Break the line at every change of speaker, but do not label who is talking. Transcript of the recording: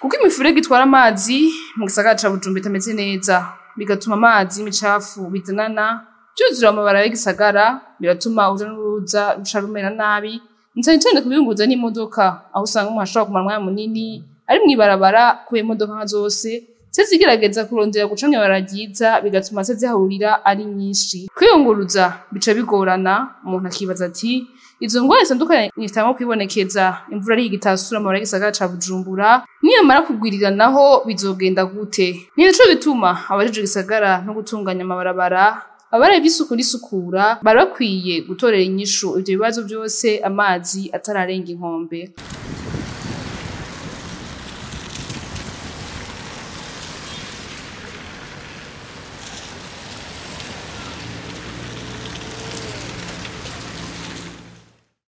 kuko imifurege itwara amazi mu gisagara ca Bujumbura itameze neza bigatuma amazi y'imicafu bizanana vyuzura amabara y'igisagara biratuma uruja n'uruza ruca rumera nabi cane cane kubiyunguruza n'imodoka aho usanga umuntu ashobora kumara umwanya munini ari mw'ibarabara kubera imodoka nka zose ziba zigerageza kurondera guca mw'ibarabara ryiza bigatuma ziza zihahurira ari nyinshi kwiyunguruza bica bigorana umuntu akibaza ati izo ngwara zitandukanye zitanguye kwibonekeza imvura ari igitasura amabara y'igisagara ca Bujumbura niyamara kugwiriranaho bizogenda gute ni naco bituma abajejwe igisagara no gutunganya amabarabara abari b'isuku n'isukura bari bakwiye gutorera inyishu ivyo bibazo vyose amazi atararenga inkombe